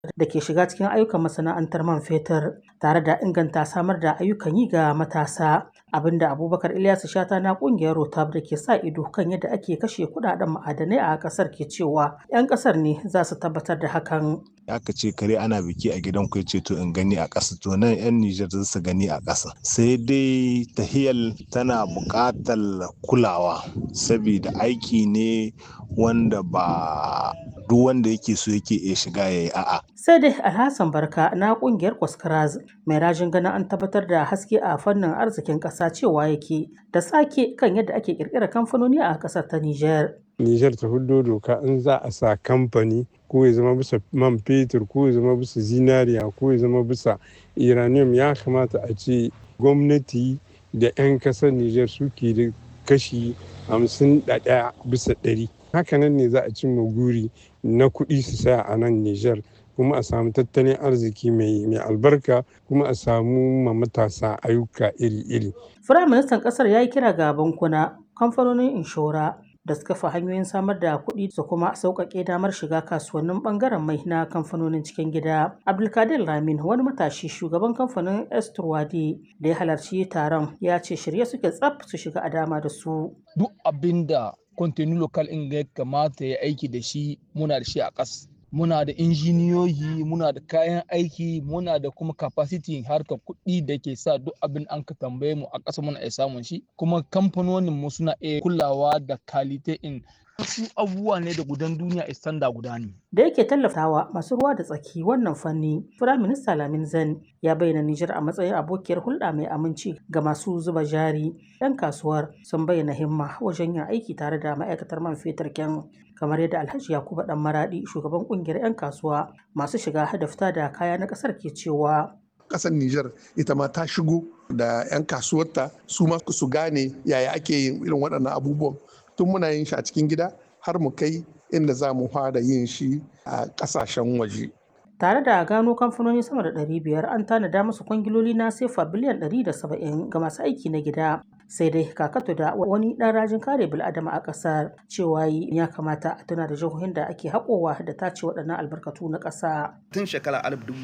da ke shiga cikin ayyukan masana'antar man fetur tare da inganta samar da ayyukan yi ga matasa abinda abubakar ilyasu shata na kungiyar rotab da ke sa ido kan yadda ake kashe kudaden ma'adanai a kasar ke cewa 'yan kasar ne za su tabbatar da hakan aka ce kare ana biki a gidan ku ce to in gani a ƙasa to nan 'yan Nijar za su gani a ƙasa sai dai tahiyal tana buƙatar kulawa saboda aiki ne wanda ba duk wanda yake so yake iya shiga ya yi a'a. Sai dai Alhassan Barka na kungiyar Kwaskaraz mai rajin ganin an tabbatar da haske a fannin arzikin ƙasa cewa yake da sake kan yadda ake ƙirƙirar kamfanoni a ƙasar ta Nijar. Nijar ta hudo doka in za a sa kamfani ko ya zama bisa man fetur ko ya zama bisa zinariya ko ya zama bisa uranium ya kamata a ce gwamnati da 'yan kasar Nijar suke da kashi hamsin da ɗaya bisa ɗari. Hakanan ne za a cimma guri na kuɗi su saya a nan Nijar kuma a samu tattalin arziki mai albarka kuma a samu ma matasa ayyuka iri-iri. Firaministan ƙasar ya yi kira ga bankuna, kamfanonin inshora da suka fi hanyoyin samar da kuɗi su kuma sauƙaƙe damar shiga kasuwannin ɓangaren mai na kamfanonin cikin gida. Abdulkadir Ramin wani matashi shugaban kamfanin Esturwade da ya halarci taron ya ce shirye suke tsaf su shiga a dama da su. Duk abin da kwantenu lokal in ya kamata ya aiki da shi muna da shi a ƙas. Muna da injiniyoyi, muna da kayan aiki, muna da kuma capacity harkar kuɗi da ke sa duk abin an ka tambaye mu a ƙasa muna iya samun shi. Kuma kamfanonin mu suna iya kulawa da kalite in wasu abubuwa ne da gudan duniya istanda guda ne. Da yake tallafawa masu ruwa da tsaki wannan fanni, Firaminista Lamin Zan ya bayyana Nijar a matsayin abokiyar hulɗa mai aminci ga masu zuba jari. 'Yan kasuwar sun bayyana himma wajen yin aiki tare da ma'aikatar man fetur kyan kamar yadda Alhaji Yakubu Dan Maradi shugaban kungiyar 'yan kasuwa masu shiga da fita da kaya na ƙasar ke cewa. Ƙasar Nijar ita ma ta shigo da 'yan kasuwarta su ma su gane yaya ake yin irin waɗannan abubuwan tun muna yin shi a cikin gida har mu kai inda za mu fara yin shi a ƙasashen waje. Tare da gano kamfanoni sama da 500 an tanada musu kwangiloli na sefa biliyan 170 ga masu aiki na gida. Sai dai kakato da wani ɗan rajin kare bil'adama a ƙasar cewa ya kamata a tuna da jihohin da ake haƙowa da tace waɗannan albarkatu na ƙasa. Tun shekara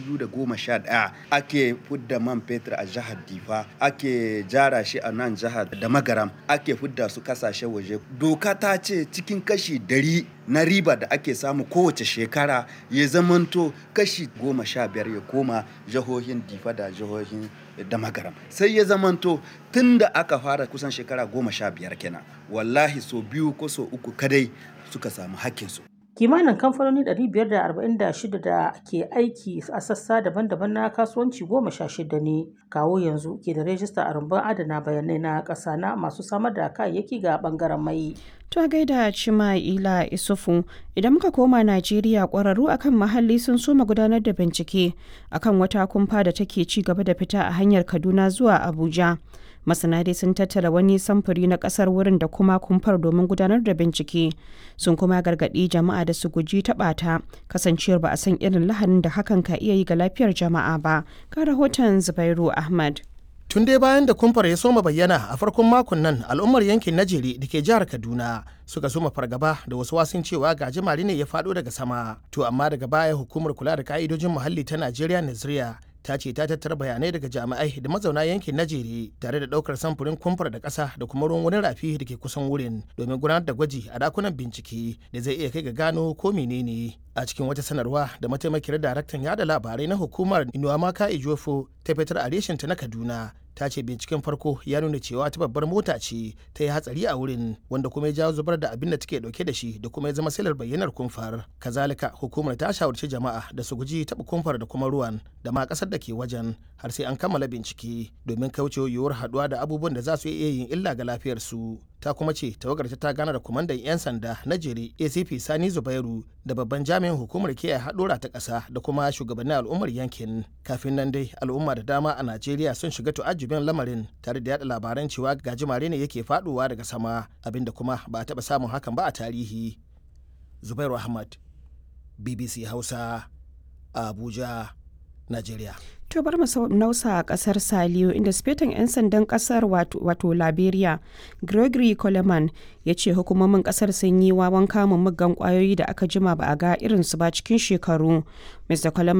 2011 ake fudda man fetur a jihar Difa, ake jara shi a nan jihar da Magaram, ake fudda su kasashen waje. Doka ta ce cikin kashi dari na riba da ake samu kowace shekara ya zamanto kashi goma sha biyar ya koma jihohin difa da jihohin da magaram sai ya zamanto tun da aka fara kusan shekara goma sha biyar kenan wallahi so biyu ko so uku kadai suka samu hakkinsu kimanin kamfanoni 546 da ke aiki a sassa daban-daban na kasuwanci goma sha shida ne kawo yanzu ke da rajista a rumbun adana bayanai na ƙasa na masu samar da kayayyaki ga bangaren mai To gaida Cima'ila Isufu idan muka koma Najeriya ƙwararru akan muhalli sun soma gudanar da bincike akan wata kumfa da take ci gaba da fita a hanyar Kaduna zuwa Abuja. Masana dai sun tattara wani samfuri na ƙasar wurin da kuma kumfar domin gudanar da bincike. Sun kuma gargaɗi jama'a da su guji taɓa ta kasancewar ba a san irin lahanin da hakan ka iya yi ga lafiyar jama'a ba. Ga rahoton Zubairu Ahmad. tun dai bayan da kumfar ya soma bayyana a farkon makon nan al'ummar yankin najeri da ke jihar kaduna suka soma fargaba da wasu wasun cewa gajimare ne ya faɗo daga sama to amma daga baya hukumar kula da ka'idojin muhalli ta najeriya naziriya ta ce ta tattara bayanai daga jami'ai da mazauna yankin najeri tare da daukar samfurin kumfar da ƙasa da kuma ruwan wani rafi da ke kusan wurin domin gudanar da gwaji a dakunan bincike da zai iya kai ga gano ko menene a cikin wata sanarwa da mataimakiyar daraktan yada labarai na hukumar inuwamaka ijofo ta fitar a reshinta na kaduna ta ce binciken farko ya nuna cewa ta babbar mota ce ta yi hatsari a wurin wanda kuma ya jawo zubar da abin da take dauke da shi da kuma ya zama silar bayyanar kumfar kazalika hukumar ta shawarci jama'a da su guji taɓa kumfar da kuma ruwan da ma ƙasar da ke wajen har sai an kammala bincike domin kauce yiwuwar haɗuwa da abubuwan da za su iya yin illa ga lafiyarsu ta kuma ce tawagar ta gana da kwamandan 'yan sanda na jere acp sani zubairu da babban jami'in hukumar kiyaye haɗura ta ƙasa da kuma shugabannin al'ummar yankin kafin nan dai al'umma da dama a najeriya sun shiga tu'ajjubin lamarin tare da yada labaran cewa gajimare ne yake faɗuwa daga sama abinda kuma ba a taɓa samun hakan ba a tarihi zubairu ahmad bbc hausa abuja najeriya To bar mu nausa a kasar Saliyo inda sifetan 'yan sandan kasar wato Liberia Gregory Coleman ya ce hukumomin kasar sun yi wawan kamun muggan kwayoyi da aka jima ba a ga irinsu ba cikin shekaru. Mr. Coleman